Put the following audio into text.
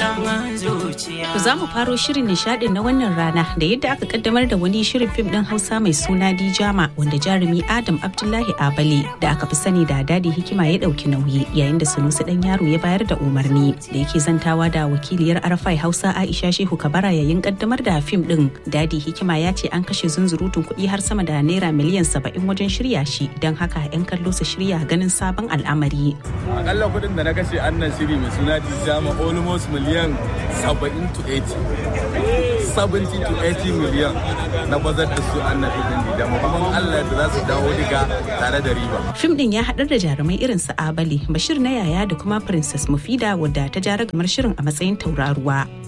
za mu faro shirin nishadin na wannan rana da yadda aka kaddamar da wani shirin fim din Hausa mai suna Dijama wanda jarumi Adam Abdullahi Abale da aka fi sani da Dadi Hikima ya dauki nauyi yayin da Sunusi dan yaro ya bayar da umarni da yake zantawa da wakiliyar Arafai Hausa Aisha Shehu Kabara yayin kaddamar da fim din Dadi Hikima ya ce an kashe zunzurutun kuɗi har sama da naira miliyan saba'in wajen shirya shi don haka 'yan kallo su shirya ganin sabon al'amari. Akalla kuɗin da na kashe annan shiri mai suna Dijama almost miliyan 70 to 80. 70 to 80 miliyan na bazar da su annan ɗin Dijama kuma Allah da za su dawo diga tare da riba. Fim din ya haɗar da jarumai irin su Abali, Bashir na yaya da kuma Princess Mufida wadda ta jara gamar shirin a matsayin tauraruwa.